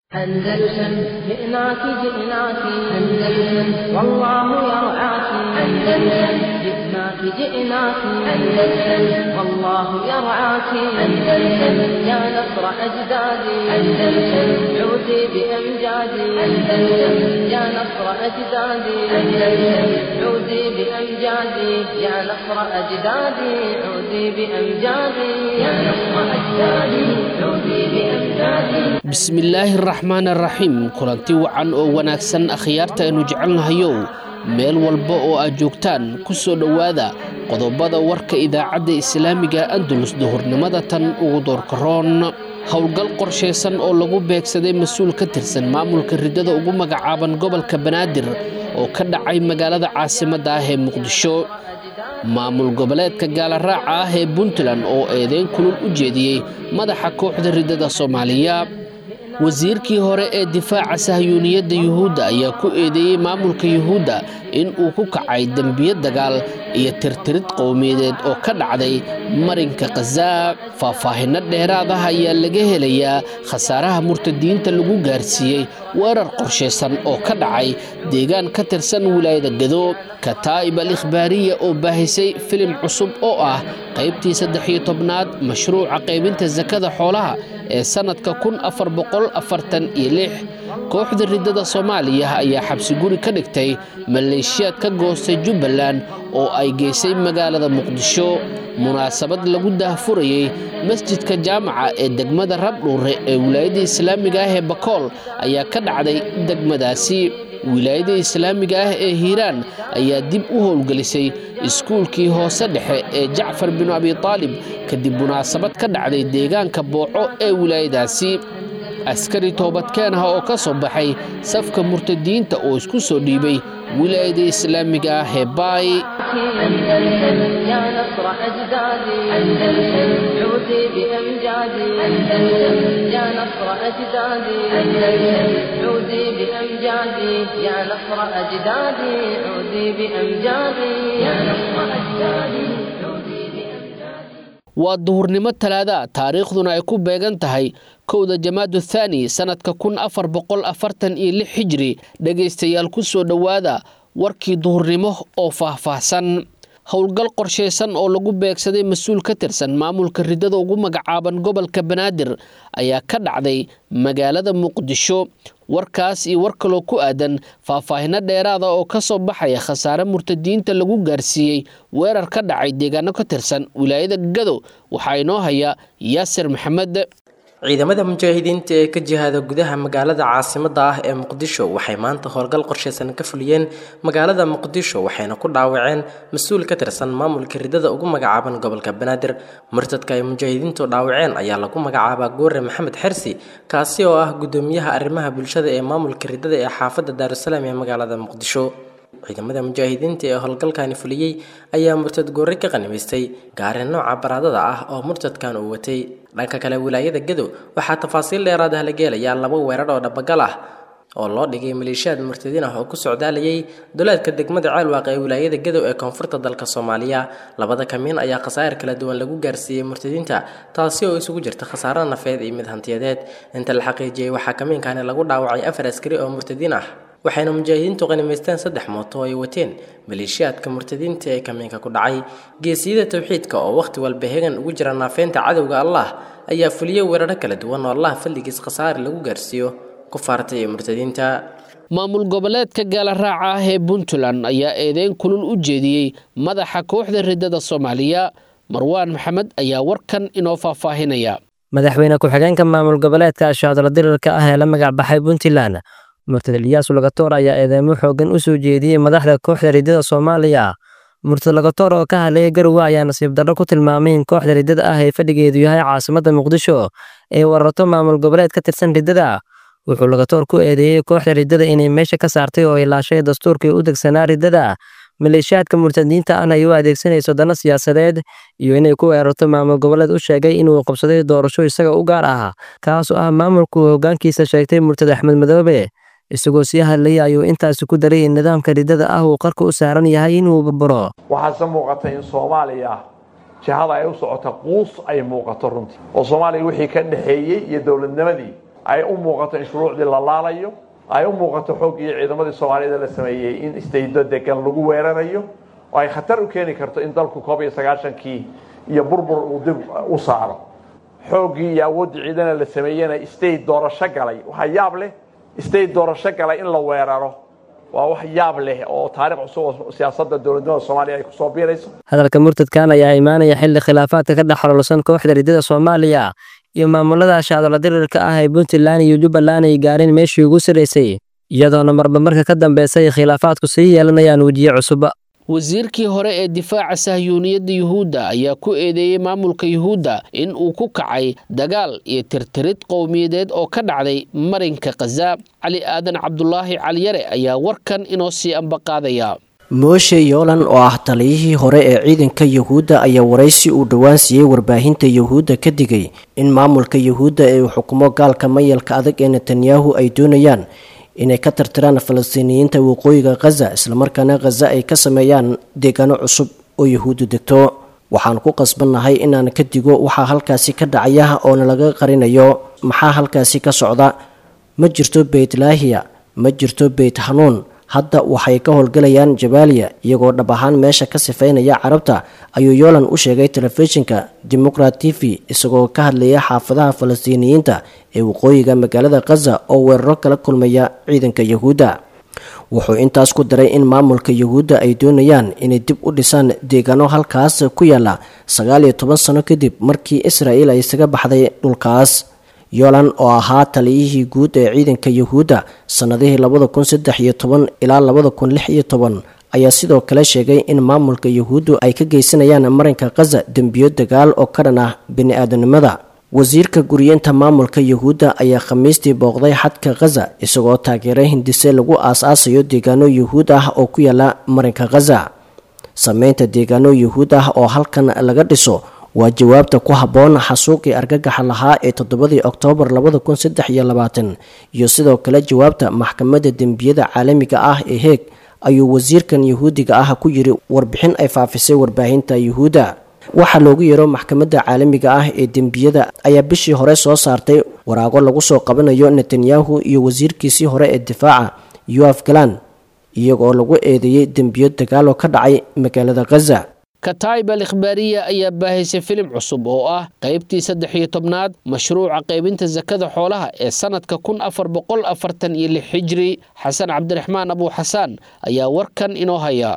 أندلسن جئناك جئناك أندلسن والله يرعاك أندلسن جئناك جئناك أندلسن والله يرعاك أندلسن يا نصر أجدادي أندلسن عودي بأمجادي أندلسن يا نصر أجدادي أندلسن عودي بأمجادي يا نصر أجدادي عودي بأمجادي يا نصر أجدادي عودي بأمجادي bismillaahi araxmaan araxiim kulanti wacan oo wanaagsan akhyaarta aynu jecelnahayow meel walba oo aad joogtaan ku soo dhowaada qodobada warka idaacadda islaamiga andalus duhurnimada tan ugu doorkaroon howlgal qorshaysan oo lagu beegsaday mas-uul ka tirsan maamulka riddada ugu magacaaban gobolka banaadir oo ka dhacay magaalada caasimadda ah ee muqdisho maamul goboleedka gaalaraaca ah ee puntland oo eedeyn kulul u jeediyey madaxa kooxda riddada soomaaliya wasiirkii hore ee difaaca sahyuuniyadda yuhuudda ayaa ku eedeeyey maamulka yuhuudda in uu ku kacay dembiyo dagaal iyo tirtirid qowmiyadeed oo ka dhacday marinka khazaa faahfaahinno dheeraad ah ayaa laga helayaa khasaaraha murtadiinta lagu gaarsiiyey weerar qorshaysan oo ka dhacay deegaan ka tirsan wilaayada gado kataa'ib al ikhbaariya oo baahisay filim cusub oo ah qaybtii saddex iyo tobnaad mashruuca qaybinta sakada xoolaha ee sannadka kun afar boqol afartan iyo lix kooxda riddada soomaaliya ayaa xabsi guri ka dhigtay maleeshiyaad ka goostay jubbaland oo ay geysay magaalada muqdisho munaasabad lagu daahfurayey masjidka jaamaca ee degmada rabdhuure ee wilaayadda islaamiga ah ee bakool ayaa ka dhacday degmadaasi wilaayadda islaamiga ah ee hiiraan ayaa dib u howlgelisay iskuulkii hoose dhexe ee jacfar binu abitaalib kadib munaasabad ka dhacday deegaanka booco ee wilaayadaasi askari toobadkeen ah oo ka soo baxay safka murtadiinta oo isku soo dhiibay wilaayada islaamiga ah ee baay أندلسن يا نصر أجدادي أندلسن عودي بأمجادي أندلسن يا نصر أجدادي أندلسن عودي بأمجادي يا نصر أجدادي عودي بأمجادي يا نصر أجدادي عودي بأمجادي waa duhurnimo talaada taariikhduna ay ku beegan tahay kowda jamaadu thaani sannadka kun afar boqol afartan iyo lix xijri dhegaystayaal ku soo dhowaada warkii duhurnimo oo faahfaahsan howlgal qorshaysan oo lagu beegsaday mas-uul ka tirsan maamulka riddada ugu magacaaban gobolka banaadir ayaa ka dhacday magaalada muqdisho warkaas iyo war kaloo ku aadan faahfaahinno dheeraada oo ka soo baxaya khasaare murtadiinta lagu gaarsiiyey weerar ka dhacay deegaano ka tirsan wilaayada gado waxaa inoo haya yaasir maxamed ciidamada mujaahidiinta ee ka jihaada gudaha magaalada caasimadda ah ee muqdisho waxay maanta howlgal qorshaysan ka fuliyeen magaalada muqdisho waxayna ku dhaawaceen mas-uul ka tirsan maamulka riddada ugu magacaaban gobolka banaadir murtadka ay mujaahidiintu dhaawaceen ayaa lagu magacaabaa goore maxamed xersi kaasi oo ah guddoomiyaha arrimaha bulshada ee maamulka riddada ee xaafadda daarusalaam ee magaalada muqdisho ciidamada mujaahidiinta ee howlgalkani fuliyey ayaa murtad goore ka qanimaystay gaari nooca baraadada ah oo murtadkan uu watay dhanka kale wilaayada gado waxaa tafaasiil dheeraad ah laga helayaa laba weerar oo dhabagal ah oo loo dhigay maleeshiyaad murtadiin ah oo ku socdaalayay duleedka degmada ceelwaaq ee wilaayada gadow ee koonfurta dalka soomaaliya labada kamiin ayaa khasaa'ir kala duwan lagu gaarsiiyey murtadiinta taasi oo isugu jirta khasaaro nafeed iyo mid hantiyadeed inta la xaqiijiyey waxaa kamiinkani lagu dhaawacay afar askari oo murtadiin ah waxayna mujaahidiintu qanimaysteen saddex mooto oo ay wateen maleeshiyaadka murtadiinta ee kamiinka ku dhacay geesiyada tawxiidka oo wakhti walba hegan ugu jira naafeynta cadowga allah ayaa fuliyey weeraro kala duwan oo allah fadligiis khasaare lagu gaarsiiyo kufaarta iyo murtadiinta maamul goboleedka gaalaraaca ah ee puntland ayaa eedeyn kulul u jeediyey madaxa kooxda riddada soomaaliya marwaan maxamed ayaa warkan inoo faahfaahinaya madaxweyne ku-xigeenka maamul goboleedka ashaadala dirirka ah ee la magac baxay puntland murtad eliyas lagatoor ayaa eedeymo xoogan u soo jeediyey madaxda kooxda riddada soomaaliya murtad lagatoor oo ka hadlayay garowe ayaa nasiib darro ku tilmaamay in kooxda riddada ah ee fadhigeedu yahay caasimadda muqdisho ee wararto maamul goboleed ka tirsan riddada wuxuu lagatoor ku eedeeyey kooxda riddada inay meesha ka saartay oo ilaashay dastuurkii u degsanaa riddada maleeshiyaadka murtadiinta ahna ay u adeegsanayso dano siyaasadeed iyo inay ku weerarto maamul goboleed u sheegay inuu qabsaday doorasho isaga u gaar ah kaasoo ah maamulku hoggaankiisa sheegtay murtad axmed madoobe isagoo sii hadlayay ayuu intaasi ku daray in nidaamka riddada ah uu qarka u saaran yahay inuu burburo waxaase muuqata in soomaaliya jihada ay u socota quus ay muuqato runtii oo soomaaliya wixii ka dhexeeyey iyo dowladnimadii ay u muuqato in shuruucdii la laalayo ay u muuqato xooggii ciidamadii soomaaliyada la sameeyey in istaydo degan lagu weerarayo oo ay khatar u keeni karto in dalku koob iyo sagaashankii iyo burbur uu dib u saaro xooggii iyo awooddii ciidana la sameeyena state doorasho galay waxaa yaab leh state doorasho galay in la weeraro waa wax yaab leh oo taarikh cusub oo siyaasadda dowladnimada soomaaliya ay kusoo biirayso hadalka murtadkan ayaa imaanaya xilli khilaafaadka ka dhex xoloolsan kooxda riddada soomaaliya iyo maamulada shaadolo dirirka ah ee puntland iyo jubbaland ay gaareen meeshii ugu sarraysay iyadoona marba marka ka dambeysay khilaafaadku sii yeelanayaan wejiye cusub wasiirkii hore ee difaaca sahyuuniyadda yuhuudda ayaa ku eedeeyey maamulka yuhuudda in uu ku kacay dagaal iyo tirtirid qowmiyadeed oo ka dhacday marinka khaza cali aadan cabdulaahi caliyare ayaa warkan inoo sii ambaqaadaya mooshe yoolan oo ah taliyihii hore ee ciidanka yuhuudda ayaa waraysi uu dhowaan siiyey warbaahinta yuhuudda ka digay in maamulka yuhuudda ee uu xukumo gaalka mayalka adag ee netanyahu ay doonayaan inay ka tirtiraan falastiiniyiinta waqooyiga khaza islamarkaana khaza ay ka sameeyaan deegaano cusub oo yuhuuddu degto waxaan ku qasbannahay inaan ka digo waxaa halkaasi ka dhacaya oona laga qarinayo maxaa halkaasi ka socda ma jirto beytlaahiya ma jirto beyt hanuun hadda waxay ka howlgalayaan jabaaliya iyagoo dhab ahaan meesha ka sifaynaya carabta ayuu yoolan u sheegay telefishinka democrat t v isagoo ka hadlaya xaafadaha falastiiniyiinta ee waqooyiga magaalada khaza oo weeraro kala kulmaya ciidanka yuhuudda wuxuu intaas ku daray in maamulka yuhuudda ay doonayaan inay dib u dhisaan deegaano halkaas ku yaala sagaal iyo toban sano kadib markii israa'il ay isaga baxday dhulkaas yolan oo ahaa taliyihii guud ee ciidanka yuhuudda sannadihii labada kun saddex iyo toban ilaa labada kun lix iyo toban ayaa sidoo kale sheegay in maamulka yuhuuddu ay ka geysanayaan marinka khaza dembiyo dagaal oo ka dhan ah bini-aadanimada wasiirka guriyeenta maamulka yuhuudda ayaa khamiistii booqday xadka khaza isagoo taageeray hindise lagu aas-aasayo deegaano yuhuud ah oo ku yaala marinka khaza sameynta deegaano yuhuud ah oo halkan laga dhiso waa jawaabta ku habboon xasuuqii argagaxa lahaa ee toddobadii oktoobar labada kun saddex iyo labaatan iyo sidoo kale jawaabta maxkamadda dembiyada caalamiga ah ee heeg ayuu wasiirkan yuhuudiga ah ku yiri warbixin ay faafisay warbaahinta yuhuudda waxaa loogu yeero maxkamadda caalamiga ah ee dembiyada ayaa bishii hore soo saartay waraago lagu soo qabanayo netanyahu iyo wasiirkiisii hore ee difaaca yoaf galan iyagoo lagu eedeeyey dembiyo dagaal oo ka dhacay magaalada khaza kataib al ikhbaariya ayaa baahaysay filim cusub oo ah qaybtii saddex iyo tobnaad mashruuca qaybinta sakada xoolaha ee sannadka kun afar boqol afartan iyo lix xijri xasan cabdiraxmaan abuu xasaan ayaa warkan inoo haya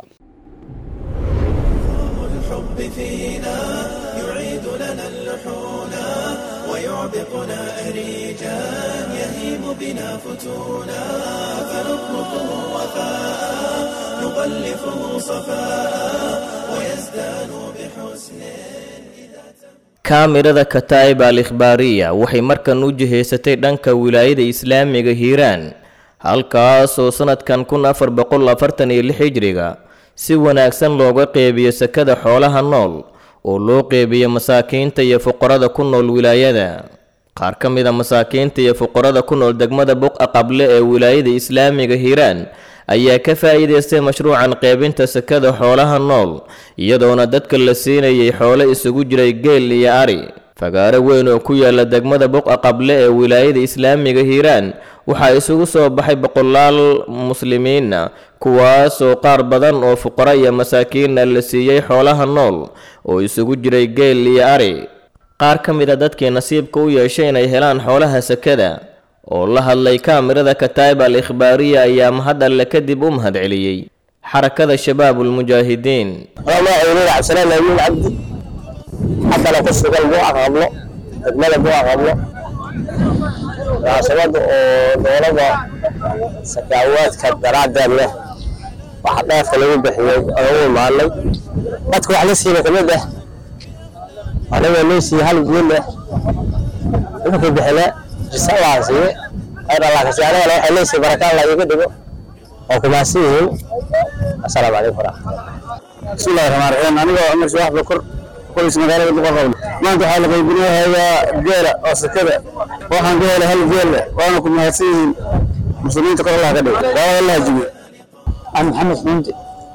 kaamirada kataa'ib al ikhbaariya waxay markan u jihaysatay dhanka wilaayada islaamiga hiiraan halkaas oo sannadkan kun afar boqol afartan iyo lix hijriga si wanaagsan looga qeybiyo sakada xoolaha nool oo loo qeybiyo masaakiinta iyo fuqarada ku nool wilaayada qaar ka mid a masaakiinta iyo fuqarada ku nool degmada buqa qable ee wilaayada islaamiga hiiraan ayaa ka faa'iidaystay mashruucan qeybinta sakada xoolaha nool iyadoona dadka la siinayay xoolo isugu jiray geel iyo ari fagaaro weyn oo ku yaala degmada buqa qable ee wilaayada islaamiga hiiraan waxaa isugu soo baxay boqolaal muslimiina kuwaasoo qaar badan oo fuqaro iyo masaakiina la siiyey xoolaha nool oo isugu jiray geel iyo ari qaar ka mid a dadkii nasiibka u yeeshay inay helaan xoolaha sakada oo la hadlay kaamirada kataa'ib al ikhbaariya ayaa mahad alle kadib u mahad celiyey xarakada shabaabulmujaahidiin magacaynuur cabdisalaan amiin cabdi xasana ku sugan buuca qablo degmada buuca qablo munaasabada oo dowlada sakaawaadka daraaddeed leh waxa dheefka lagu bixiyey oo u imaanay dadka wax la siina kamid ah anigoo loo siiyey hal guul leh nimankii bixine jisa allah siiye khayr allah kasi anigana waxay leesiy baraka allah iiga dhigo oo kumaadsan yihiin assalaamu calaykum waraxmatullah bismillahi raxmaan raxiim anigoo cumar shaax bakur qoys magaalada boqorqowl maanta waxaa la qaybinahayaa geela oo sakada waxaan ka helay hal geel leh waana ku mahadsan yihiin muslimiinta kor allah ka dhigo daawada allah jibiyo aan maxamed xuunti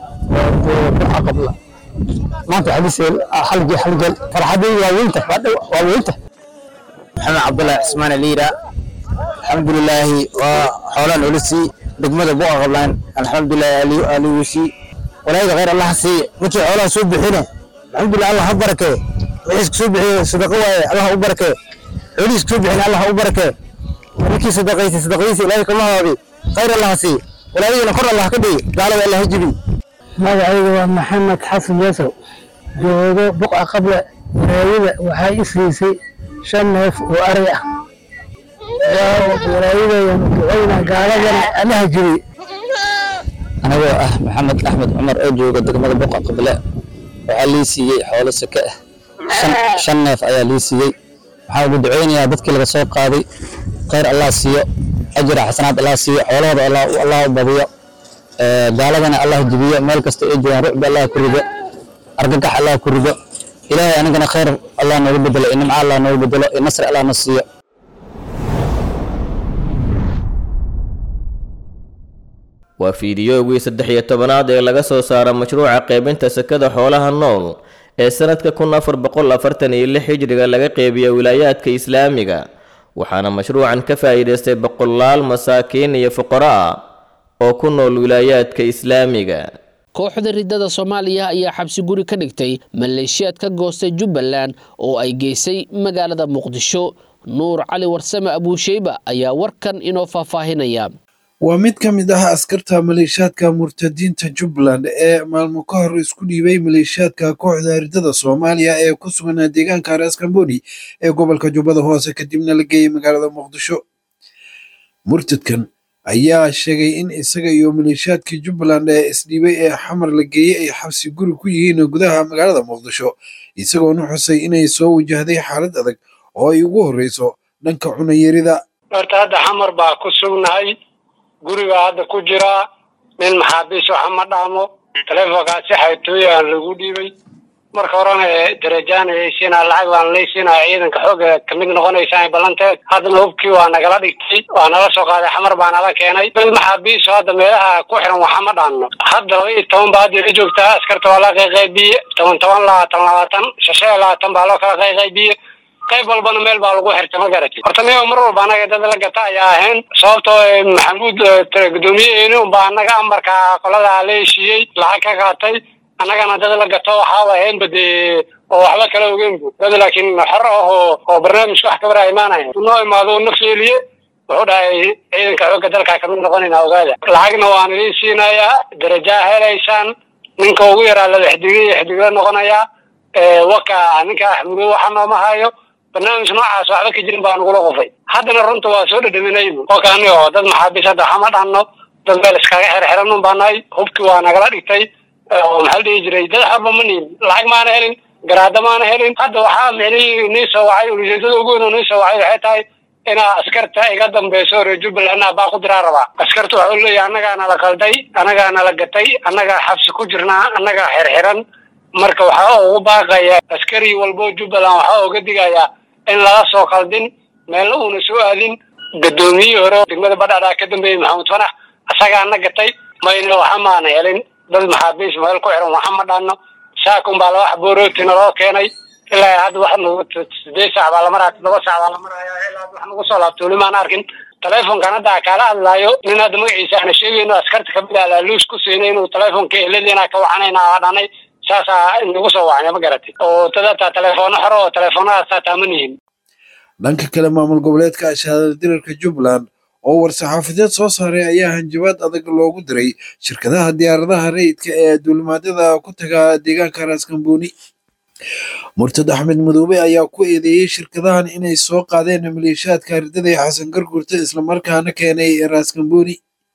buxa qabla maanta waxaa liseel hal geel hal geel farxadii waa weynta waa weynta maxamed cabdullahi cismaan aliira alxamdulilaahi waa xoolaan olisi degmada buqa qablaan alxamdulilahi aliwishi walaayada khayr allah siiye ninkii xoolaha soo bixine alxamdulilah allah ha barakee wixiis soo bixiye sadaqa waaye allah u barakee xoolihiis soo bixine allah u barakee ninkii sadaqaysay sadaqadiisa ilaahay kama haabi khayr allah siiye walaayadina kor allah ka dhigi gaalada allah ha jibi magacayga waa maxamed xasan yasow joogo buqa qable walaayada waxay i siisay shan neef oo ari ah walaayadayanu ducayna gaaladana allaha jibi anigoo ah maxamed axmed cumar oo jooga degmada buqa qable waxaa lii siiyey xoolo sake ah shan neef ayaa lii siiyey waxaan ugu ducaynayaa dadkii laga soo qaaday khayr allah siiyo ajira xasanaad allah siiyo xoolahooda allah u badiyo gaaladana allah jibiyo meel kasta ay joogaan rucbi allah ku rido argagax allah ku rido ilaahay anigana khayr allah noogu bedelo iyo nimco allah noogu bedelo iyo nasri allah na siiyo waa fiidiyoogii saddex iyo tobanaad ee laga soo saaro mashruuca qaybinta sekada xoolaha nool ee sanadka kun afar boqol afartan iyo lix hijriga laga qeybiyo wilaayaadka islaamiga waxaana mashruucan ka faa'iidaystay boqolaal masaakiin iyo fuqaro ah oo ku nool wilaayaadka islaamiga kooxda riddada soomaaliya ayaa xabsi guri ka dhigtay maleeshiyaad ka goostay jubbaland oo ay geysay magaalada muqdisho nuur cali warsame abuusheyba ayaa warkan inoo faahfaahinaya waa mid ka mid ah askarta maleeshiyaadka murtadiinta jubbaland ee maalmo ka hor isku dhiibay maleeshiyaadka kooxda riddada soomaaliya ee ku sugan deegaanka raskamboni ee gobolka jubbada hoose kadibna la geeyey magaalada muqdisho murtadkan ayaa sheegay in isaga iyo maleeshiyaadkii jubbaland ee isdhiibay ee xamar la geeyey ay xabsi guri ku yihiin gudaha magaalada muqdisho isagoona xusay inay soo wajahday xaalad adag oo ay ugu horreyso dhanka cunayarida horta hadda xamar baa ku sugnahay guriga hadda ku jira nin maxaabiis waxa ma dhaamo taleefonkaasi xaytooya aan lagu dhiibay marka horena darajaan ayaysiinaa lacag baan laysiinaa ciidanka xooga kamid noqonaysaan ballanteed haddana hubkii waa nagala dhigtay waa nala soo qaaday xamar baa nala keenay mid maxaabiiso hadda meelaha ku xiran waxa ma dhaanno hadda laba iyo toban baa hadda la joogtaa askarta waa la qayqaybiye toban toban labaatan labaatan shashe labaatan baa loo kala qayqaybiye qayb walbana meel baa lagu xirtay ma garatid horta niga mar walba anaga dad la gata ayaa ahayn sababtoo maxamuud guddoomiyaheeni unbaa anaga amarka qolada la heshiiyey lacag ka qaatay annagana dad la gato waxaaba ahaynba dee oo waxba kala ogeynbu dad laakiin xor ah oo oo barnaamijka wax kabara imaanaya noo imaado na feeliye wuxuu dhahay ciidanka xoogga dalka kamid noqonayna ogaada lacagna waan idiin siinayaa darajaa helaysaan ninka ugu yaraa laba xidigla iyo xidigla noqonayaa waka ninka axmudo waxa nooma hayo barnaamij noocaas waxba ka jirin baa nagula qufay haddana runta waa soo dhadhaminaybu oo kaani oo dad maxaabiis hadda waxama dhanno dad meel iskaga xirxiran un baa nahay hubkii waa nagala dhigtay oo maxaa la dhihi jiray dad xorba ma niin lacag maana helin garaada maana helin hadda waxaa micnihii nii soo wacay ujeedada ugu weyn oo nii soo wacay waxay tahay inaa askarta iga dambeyso reer jubbaland baa ku diraa rabaa askarta waxuu leeyahay annagaa nala qalday annagaa nala gatay annagaa xabsi ku jirnaa annagaa xirxiran marka waxaa ugu baaqaya askari walbo jubbaland waxaa uga digayaa in laga soo qaldin meelna uuna soo aadin guddoomiyihii hore degmada badhadhaa ka dambeeyey maxamuud fanax asagaa na gatay mayna waxa maana helin dad maxaabiis meel ku xiran waxa ma dhaanno saakun baa laba xaboorootina loo keenay ilaa hadda wax nagu sideed saac baa la maraya toddoba saac baa la maraya ilaa wax nagu soo laabto weli maan arkin telefonkan hadda kaala hadlaayo nin hadda magaciisa aana sheegayno askarta kamid ah laaluus ku siinay inuu telefonka ehladiina ka wacanayna aa dhanay saasaa nagu soo wacnay ma garatay oo dad hataa telefoona xore oo telefoonadaas hataa ma nihin dhanka kale maamul goboleedka shahaadada dirarka jubbaland oo war-saxaafadeed soo saaray ayaa hanjabaad adag loogu diray shirkadaha diyaaradaha rayidka ee duulimaadyada ku taga deegaanka raaskambooni murtad axmed madoobe ayaa ku eedeeyey shirkadahan inay soo qaadeen maleeshiyaadka ardada ee xasan gargurta islamarkaana keenay raaskambooni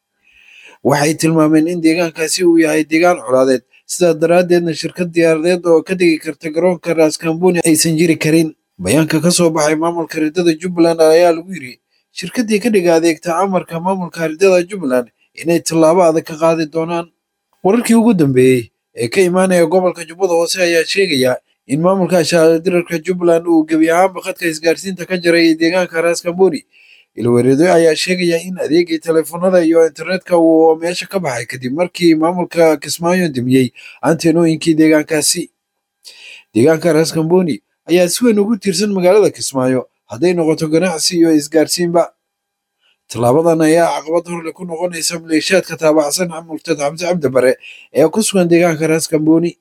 waxay tilmaameen in deegaankaasi uu yahay deegaan colaadeed sidaa daraaddeedna shirkad diyaaradeed oo ka degi karta garoonka raaskambooni aysan jiri karin bayaanka ka soo baxay maamulka ridada jubbaland ayaa lagu yiri shirkaddii ka dhiga adeegta amarka maamulka ridada jubbaland inay tallaabo adag ka qaadi doonaan wararkii ugu dambeeyey ee ka imaanaya gobolka jubbada hoose ayaa sheegaya in maamulka shahaadadirarka jubbaland uu gebi ahaanba khadka isgaarsiinta ka jaray deegaanka raaskambooni ilwareedo ayaa sheegaya in adeegii telefoonada iyo internetka uu meesha ka baxay kadib markii maamulka kismaayo dimiyey antenooyinkii deegaankaasi deegaanka raaskambooni ayaa si weyn ugu tiirsan magaalada kismaayo hadday noqoto ganacsi iyo isgaarsiinba tallaabadan ayaa caqabad horle ku noqonaysa maleeshiyaadka taabacsan murtad xamse cabdi bare ee ku sugan deegaanka raas kambooni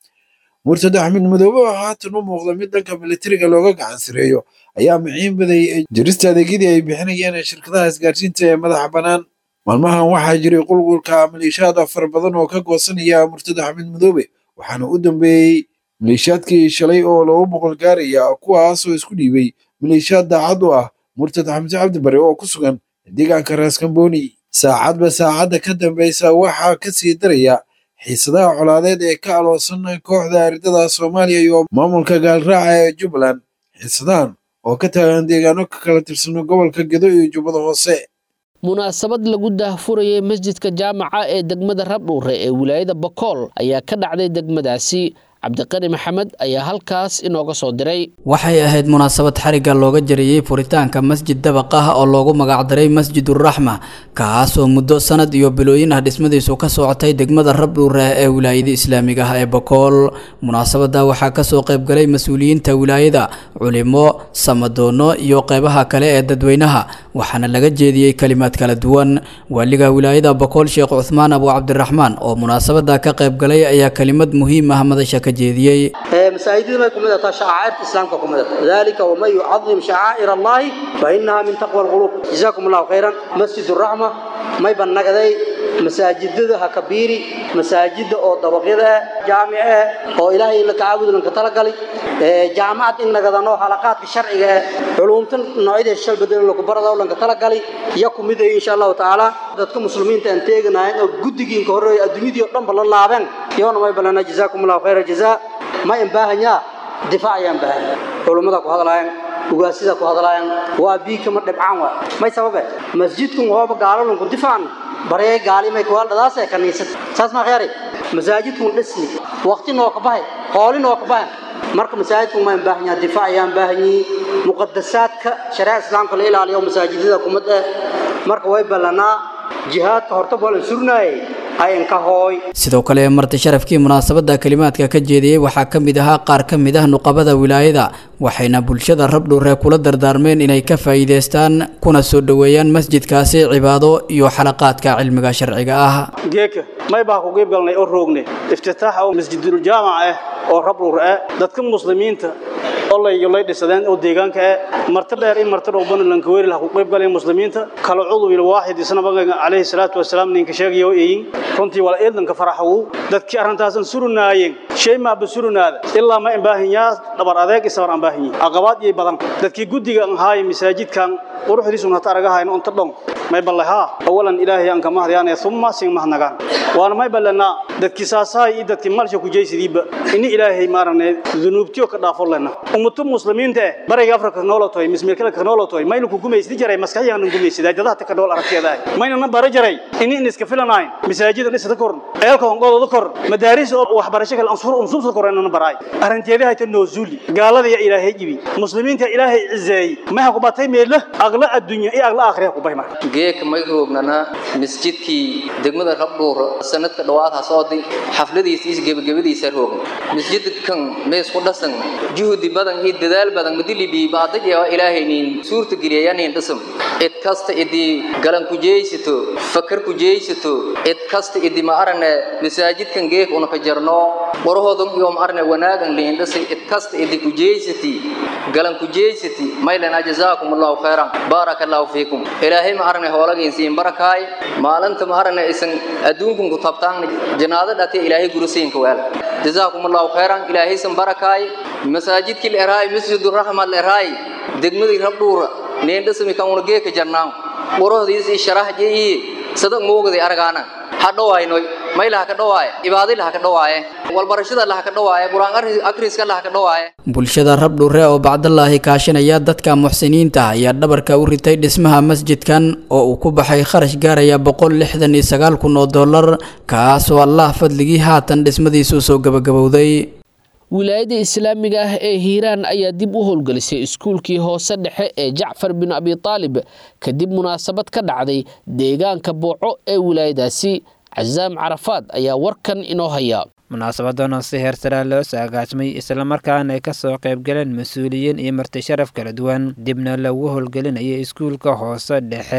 murtad axmed madoobe oo haatan u muuqda mid dhanka militariga looga gacan sireeyo ayaa miciin baday jirista adeegyadii ay bixinayeen shirkadaha isgaarsiinta ee madaxa bannaan maalmahan waxaa jiray qulqulka maleeshiyaad fara badan oo ka goosanaya murtad axmed madoobe waxaana u dambeeyey maleeshiyaadkii shalay oo loogu boqol gaaraya kuwaasoo isku dhiibay maleeshiyaad daacad u ah murtad xamse cabdi bare oo ku sugan deegaanka raas kambooni saacadba saacadda ka dambeysa waxaa ka sii daraya xiisadaha colaadeed ee ka aloosan kooxda aridada soomaaliya iyo maamulka gaalraaca ee jubbaland xiisadahan oo ka taagan deegaano ka kala tirsano gobolka gedo iyo jubbada hoose munaasabad lagu daahfurayay masjidka jaamaca ee degmada rabdhuure ee wilaayada bakool ayaa ka dhacday degmadaasi cabdiqani maxamed ayaa halkaas inooga soo diray waxay ahayd munaasabad xarigga looga jariyey furitaanka masjid dabaq ah oo loogu magacdaray masjiduraxma kaas oo muddo sanad iyo bilooyin ah dhismadiisu ka socotay degmada rabdhuure ee wilaayada islaamiga ah ee bakool munaasabada waxaa kasoo qaybgalay mas-uuliyiinta wilaayada culimo samadoono iyo qeybaha kale ee dadweynaha waxaana laga jeediyey kalimaad kala duwan waaliga wilaayada bakool sheekh cuthmaan abu cabdiraxmaan oo munaasabada ka qaybgalay ayaa kalimad muhiim ah madasha ka jeediyey masaajidada may kumid tahay shacaa'irta islaamka kumid tahay dalika waman yucadim shacaa'ir allahi fa inaha min taqwa alqulub jazaakum allahu khayran masjid raxma may bannagaday masaajidada ha kabiiri masaajida oo dabaqyada ah jaamic ah oo ilaahay in la kacaabudu lanka talagalay jaamacad in nagadano halaqaadka sharciga ah culumtan noocyada shal bedel lagu barado lanka talagalay iyo kumid ah insha allahu tacaala dadka muslimiinta aan teeganahay oo guddigiinka hore adduunyadii oo dhan ba la laabeen iyona may balana jazaakum allahu khayra jazaa ma in baahanyaa difaac ayaan baahan culummada ku hadlaayaan ugaasida ku hadlaayaan waa bii kama dhibcaan waa may sababe masjidkun waaba gaalalunku difaacan baree gaalimay kuwaaldhadaasee kaniisad saas maa khayari masaajidkun dhisni waqti noo ka bahay hooli noo ka bahan marka masaajidku ma baahan yahay difaac ayaan baahan yihiin muqadasaadka shariica islaamka la ilaaliyo masaajidada kumad ah marka way ballanaa jihaadka horta boolan surnaayay ayanka hooy sidoo kale marti sharafkii munaasabada kalimaadka ka jeediyey waxaa ka mid ahaa qaar ka mid ah nuqabada wilaayada waxayna bulshada rabdhuure kula dardaarmeen inay ka faa'iidaystaan kuna soo dhoweeyaan masjidkaasi cibaado iyo xalaqaadka cilmiga sharciga ah geeka may baa ku qeyb galnay oo roognay iftitaaxa oo masjidul jaamac ah oo rabdhuur ah dadka muslimiinta olay lay dhisadeen oo deegaanka ah marti dheer in marti dhow banan lanka weeri laha ku qeyb galeen muslimiinta kala cudu ila waaxid isna baga calayhi salaatu wasalaam ninka sheegayo eeyin runtii wala eedanka faraxawu dadkii arrintaasan surunaayeen shay ma basurunaada ilaa ma baahanyaa dhabar adeeg isabar aan baahanyi aqabaad iyo badan dadkii guddiga aan haay masaajidkan quruxdiisuna hata aragahayn unta dhon may ballaha awalan ilaahay aan kama hadyaanay thumma sin mahnagaan waana may ballanaa dadkii saasaay iyo dadkii malsha ku jeysidiiba ini ilaahay maarane dunuubtiyo ka dhaafo lena ummatu muslimiinta eh bariga afrika noolotoy mismeelkala ka noolotoy mayna ku gumaysdi jaray maskaxyahan gumaysidaa dadaha ta ka nool aragteeda mayna na bara jaray ini in iska filanayn masaajida dhisada kor eelka honqodooda kor madaaris oo waxbarasho kale ansur unsuusa kor inana baraay arrinteeda hayta noozuli gaalada ya ilaahay jibi muslimiinta ilaahay cizeeyey maha ku batay meela aqla adduunya iyo aqla aakhira ku bay marka geeka may roognana masjidkii degmada rabdhuur sanadka dhawaad hasoodi xafladiisa iyo gebagabadiisa roogna masjidkan mees ku dhasan juhdi badan iyo dadaal badan madilibi baadaj ee ilaahaynin suurta geliyayanin dhisam id kasta idii galan ku jeeysato fakar ku jeeysato id kasta idii ma arane masaajidkan geek una ka jarno qorahoodan iyo ma arane wanaagan liin dhisi id kasta idii ku jeeysati galan ku jeeysati maylana jazaakum allahu khayran barakallahu fiikum ilaahay ma arane hoolagin siin barakaay maalinta ma arane isan adduunkun ku tabtaan janaada dhate ilaahay guruseenka weel jazaakum allahu khayran ilaahay san barakaay masaajidkii leeraay masjidur rahma leeraay degmadii rabdhuura neendhasami kan una geeka jarnaan qorohdiisii sharahjii sadaq moogday argaana hadhawaynoy maylaha ka dhawaaye ibaadilaha ka dhawaaye walbarashada laha ka dhawaaye qur-aan akriska laha ka dhawaaye bulshada rabdhuure oo bacdalaahi kaashanaya dadka muxsiniinta ayaa dhabarka u ritay dhismaha masjidkan oo uu ku baxay kharash gaaraya boqol lixdan iyo sagaal kun oo dollar kaasoo allah fadligii haatan dhismadiisu soo gabagabowday wilaayada islaamiga ah ee hiiraan ayaa dib u howlgelisay iskuulkii hoose dhexe ee jacfar bin abi taalib kadib munaasabad ka dhacday deegaanka booco ee wilaayadaasi casaam carafaad ayaa warkan inoo haya munaasabadan oo si heersaraa loo soo agaasmay islamarkaana ay ka soo qaybgaleen mas-uuliyiin iyo marti sharaf kala duwan dibna lagu howlgelinayay iskuulka hoose dhexe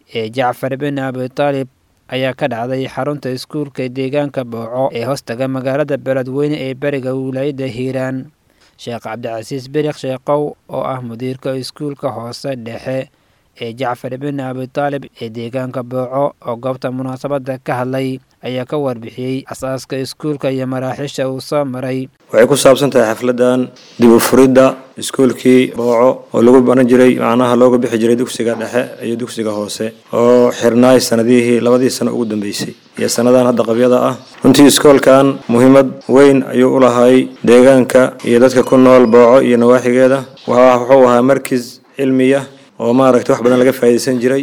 ee jacfar bin abitaalib ayaa ka dhacday xarunta iskuulka deegaanka booco ee hoostaga magaalada beledweyne ee beriga wilaayadda hiiraan sheekh cabdicasiis berikh sheekow oo ah mudiirka iskuulka hoose dhexe ee jacfar bin abitaalib ee deegaanka booco oo goobta munaasabadda ka hadlay ayaa ka warbixiyey asaaska iskuulka iyo maraaxiisha uu soo maray waxay ku saabsan tahay xafladan dib u furidda iskuulkii booco oo lagu baran jiray macnaha looga bixi jiray dugsiga dhexe iyo dugsiga hoose oo xirnaay sanadihii labadii sano ugu dambeysay iyo sannadan hadda qabyada ah runtii iskoolkan muhiimad weyn ayuu u lahay deegaanka iyo dadka ku nool booco iyo nawaaxigeeda wuxuu ahaa markis cilmiya oo maaragtay wax badan laga faa'iidaysan jiray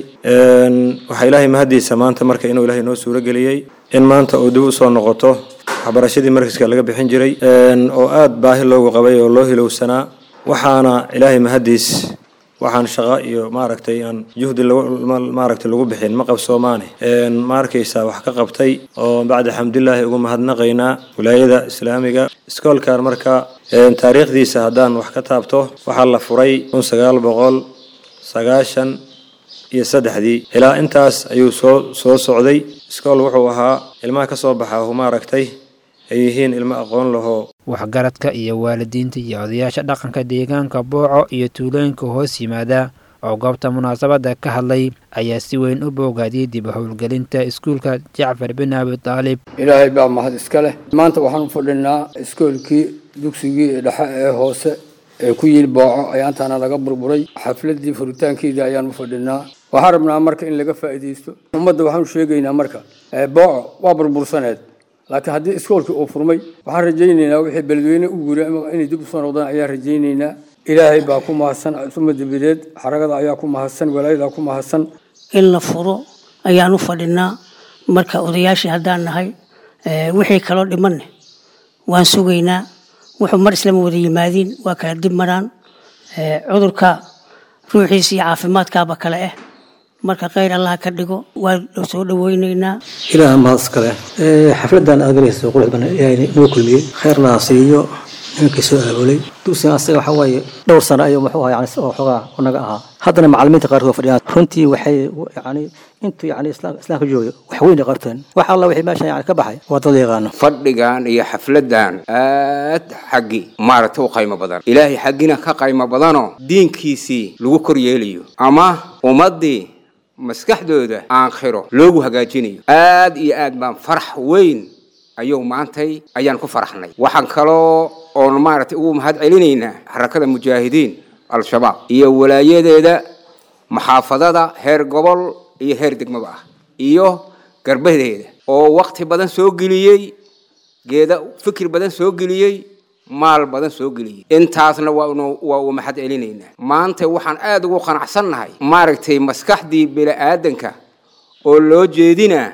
waxaa ilaahay mahadiisa maanta marka inuu ilaahay noo suuro geliyey in maanta uu dib u soo noqoto waxbarashadii markiska laga bixin jiray oo aada baahi loogu qabay oo loo hilowsanaa waxaana ilaahay mahadiis waxaan shaqo iyo maaragtay aan juhdi maaragtay lagu bixin ma qabsoomaane ma arkaysaa wax ka qabtay oo bacda xamdulilaahi ugu mahadnaqaynaa wilaayada islaamiga iskoolkan marka taariikhdiisa haddaan wax ka taabto waxaa la furay kun sagaal boqol sagaashan iyo saddexdii ilaa intaas ayuu soo soo socday iskool wuxuu ahaa ilmaha ka soo baxa hu maaragtay ay yihiin ilmo aqoon lahoo waxgaradka iyo waalidiinta iyo odayaasha dhaqanka deegaanka booco iyo tuulooyinka hoos yimaada oo goobta munaasabadda ka hadlay ayaa si weyn u boogaadiyey dib u howlgelinta iskuulka jacfar bin abi taalib ilaahay baa mahad iska leh maanta waxaan u fadhinaa iskoolkii dugsigii dhexe ee hoose ee ku yili booco ayaantaana laga burburay xafladii furitaankeedii ayaan u fadhinaa waxaan rabnaa marka in laga faa'iidaysto ummadda waxaanu sheegaynaa marka booco waa burbursaneed laakiin haddii iskoolkii uu furmay waxaan rajaynaynaa wixii beledweyne u guuray inay dib usoo noqdaan ayaan rajaynaynaa ilaahay baa ku mahadsan suma dabadeed xaragada ayaa ku mahadsan walaayadaa ku mahadsan in la furo ayaan u fadhinaa marka odayaashii haddaan nahay wixii kaloo dhimanne waan sugaynaa wuxuu mar islama wada yimaadiin waa kala dib maraan cudurka ruuxiisa iyo caafimaadkaaba kale ah marka kheyr allah ka dhigo waa soo dhaweyneynaa ilaah mahad iskale xafladan aad galayso qurux badan ilaahay noo kulmiyey kheerna siiyo nimankii soo aabulay dugsiga asaga waxa waaye dhowr sano ayuu muxuu ahaa yani oo xogaa unaga ahaa haddana macallimiinta qaarkood fadhiyaan runtii waxay yani intuu yani islaamka jooga wax weyn ay qabteen wax alla wixii meeshan yani ka baxay waa dad yaqaano fadhigan iyo xafladan aad xaggi maaragtay u qaymo badan ilaahay xaggina ka qaymo badanoo diinkiisii lagu kor yeelayo ama ummaddii maskaxdooda aakhiro loogu hagaajinayo aad iyo aad baan farax weyn ayuu maantay ayaan ku faraxnay waxaan kaloo oon maaragtay ugu mahad celinaynaa xarakada mujaahidiin al-shabaab iyo walaayadeeda maxaafadada heer gobol iyo heer degmaba ah iyo garbadeeda oo wakti badan soo geliyey geeda fikir badan soo geliyey maal badan soo geliyey intaasna waa uu mahad celinaynaa maanta waxaan aada ugu qanacsannahay maaragtay maskaxdii bini-aadanka oo loo jeedinaa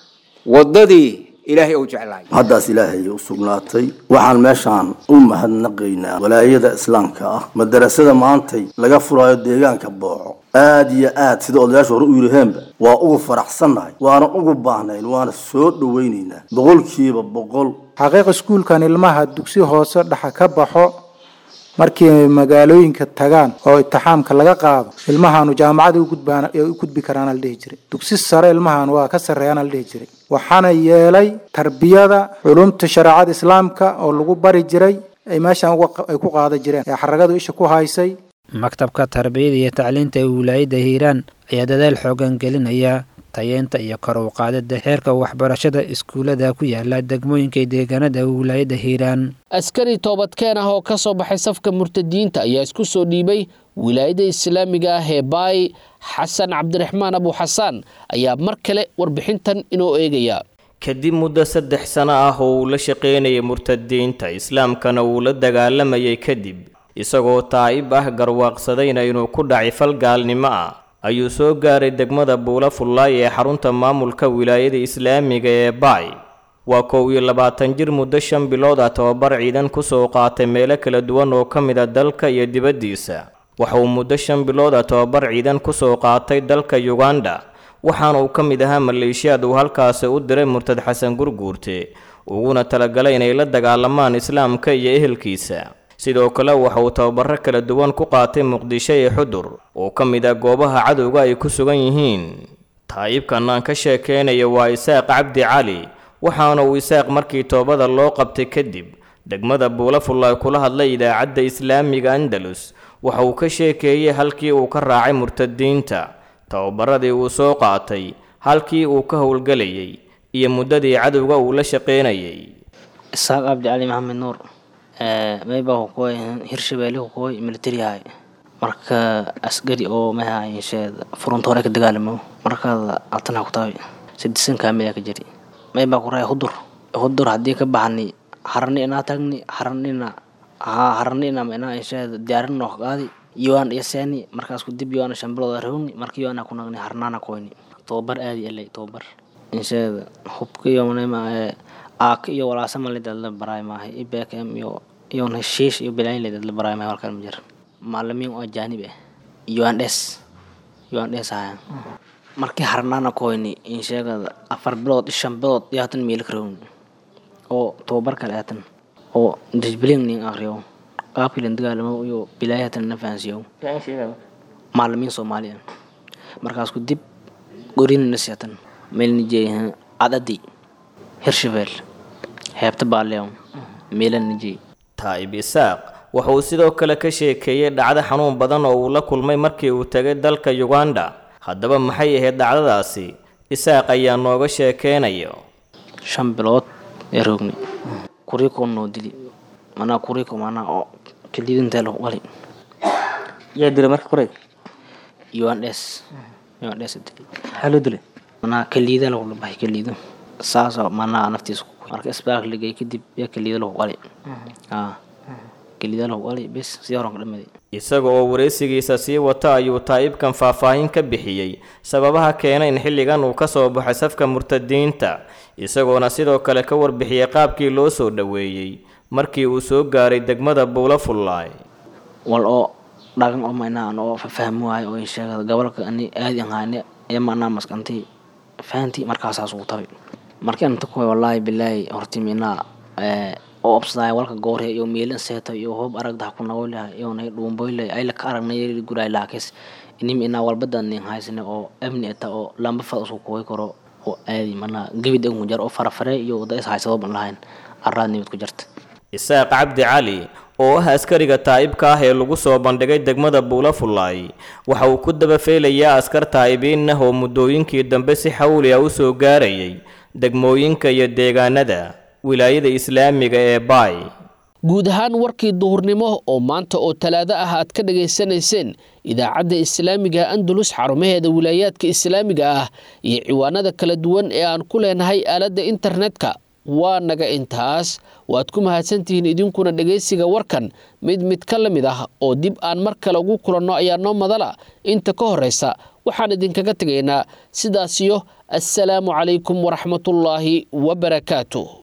waddadii ilaahay uu jeclaay haddaas ilaahay u sugnaatay waxaan meeshaan u mahadnaqaynaa walaayada islaamka ah madarasada maantay laga furaayo deegaanka booco aad iyo aad sida odayaashu hore u yidhaheenba waa ugu faraxsannahay waana ugu baahnayn waana soo dhowaynaynaa boqolkiiba boqol xaqiiq iskuulkan ilmaha dugsi hoose dhexa ka baxo markii magaalooyinka tagaan oo itixaamka laga qaado ilmahaanu jaamacada ugudbaan u gudbi karaana la dhihi jiray dugsi sare ilmahan waa ka sarreeyaana la dhihi jiray waxaana yeelay tarbiyada culumta shareecada islaamka oo lagu bari jiray ay meeshan ay ku qaada jireen ee xaragadu isha ku haysay maktabka tarbiyada iyo tacliinta ee wilaayadda hiiraan ayaa dadaal xoogan gelinaya tayeenta iyo kor u qaadida heerka waxbarashada iskuullada ku yaala degmooyinka deegaanada wilaayadda hiiraan askari toobadkeen ah oo ka soo baxay safka murtadiinta ayaa isku soo dhiibay wilaayada islaamiga ah ee baay xasan cabdiraxmaan abu xasaan ayaa mar kale warbixintan inoo eegaya kadib muddo saddex sano ah oo uu la shaqaynayay murtadiinta islaamkana uu la dagaalamayay kadib isagoo taa'ib ah garwaaqsadayna inuu ku dhacay fal gaalnimo ah ayuu soo gaaray degmada buula fullaay ee xarunta maamulka wilaayada islaamiga ee baay waa kow iyo labaatan jir muddo shan bilood ah tobabar ciidan kusoo qaatay meelo kala duwan oo ka mid a dalka iyo dibaddiisa waxa uu muddo shan bilood ah tobabar ciidan kusoo qaatay dalka yuganda waxaana uu ka mid ahaa maleeshiyaad uu halkaasi u diray murtad xasan gurguurte uguna talagalay inay la dagaalamaan islaamka iyo ehelkiisa sidoo kale waxa uu tababaro kala duwan ku qaatay muqdisho iyo xudur oo ka mid ah goobaha cadowga ay ku sugan yihiin taa'ibkan aan ka sheekeynayo waa isaaq cabdi cali waxaana uu isaaq markii toobada loo qabtay kadib degmada buulafullaay kula hadlay idaacadda islaamiga andalus waxa uu ka sheekeeyey halkii uu ka raacay murtadiinta tababaradii uu soo qaatay halkii uu ka howlgelayay iyo muddadii cadowga uu la shaqeynayay isaaq cabdi cali maxamed nuur mayba kukoy hirshabeelle kukoy militariyahay marka askari oo maha insheed furunta hore ka dagaalamo markaada altana ku tahay sidisan kaamila ka jiri mayba ku raay hudur hudur haddii ka baxni harani inaa tagni haranina haa haranina inaa insheed diyaarin noo qaadi yoan yaseeni markaas ku dib yoana shambilooda rawni marka yoana ku nagni harnaana koyni tobabar aadi elay tobabar insheed hubka iyo manema aak iyo walaasama lidadla baraay maahay ibkm iyo iyon heshiish iyo bilayn lidadla baraay maahay halkan ma jira macalimiin oo ajaanib ah uns uns ahayan markii harnaana koyni insheegada afar bilood iyo shan bilood iyo hatan miila karawni oo tobabar kale hatan oo disbilin nin akriyo qaabkii lan dagaalamo iyo bilaay hatan na fahansiyo macalimiin soomaaliya markaas ku dib gorinnas hatan meelni jeeyahan cadadi hirshabeel heebta baaleew meelana jeey taa'ib isaaq wuxuu sidoo kale ka sheekeeyey dhacdo xanuun badan oo uu la kulmay markii uu tegay dalka uganda haddaba maxay ahayd dhacdadaasi isaaq ayaa nooga sheekeynayo shan bilood ee roogni kuriiko noo dili manaa kuriiko manaa oo kaliidintee lagu qali yaa dila marka kuray uns uns dili maxaa loo dilay manaa kaliida lagu dhabahay kaliido saasoo manaa naftiisa ku marka isbitaalka lagey kadib yaa kaliida lagu qali kaliida lagu qali bes sii horan ka dhamaday isaga oo wareysigiisa sii wata ayuu taa'ibkan faahfaahin ka bixiyey sababaha keena in xilligan uu ka soo baxay safka murtadiinta isagoona sidoo kale ka warbixiyey qaabkii loo soo dhoweeyey markii uu soo gaaray degmada buula fullaay wal oo dhagan oo maynaan oo fahmi waayo oo sheegada gobolka ani aadi ahaane ee manaa maskanti fahanti markaasaas ugu tabay markii anta kuway wallaahi bilaahi horti minaa oo obsadaaya walka goorhe iyo miilin seeta iyo hoob aragda ku nagoylaha iyo nay dhuumboyle ay la ka aragnay guray laakis inim inaa walbadan nin haysane oo amni eta oo lamba fad usku kuway karo oo aadi manaa gebid ugu jar oo farafare iyo wada is haysado ban lahayn araad nimid ku jarta isaaq cabdi cali oo ah askariga taa'ibka ah ee lagu soo bandhigay degmada buula fullaay waxa uu ku daba feelayaa askar taa'ibiin ah oo muddooyinkii dambe si xawli ah u soo gaarayay degmooyinka iyo deegaanada wilaayada islaamiga ee baay guud ahaan warkii duhurnimo oo maanta oo talaado ah aad ka dhagaysanayseen idaacadda islaamiga andalus xarumaheeda wilaayaadka islaamiga ah iyo ciwaanada kala duwan ee aan ku leenahay aaladda internetka waa naga intaas waad ku mahadsantihiin idinkuna dhegaysiga warkan mid mid ka la mid ah oo dib aan mar kale ugu kulanno ayaa noo madala inta ka horraysa waxaan idinkaga tegaynaa sidaasiyo assalaamu calaykum waraxmatullaahi wabarakaatu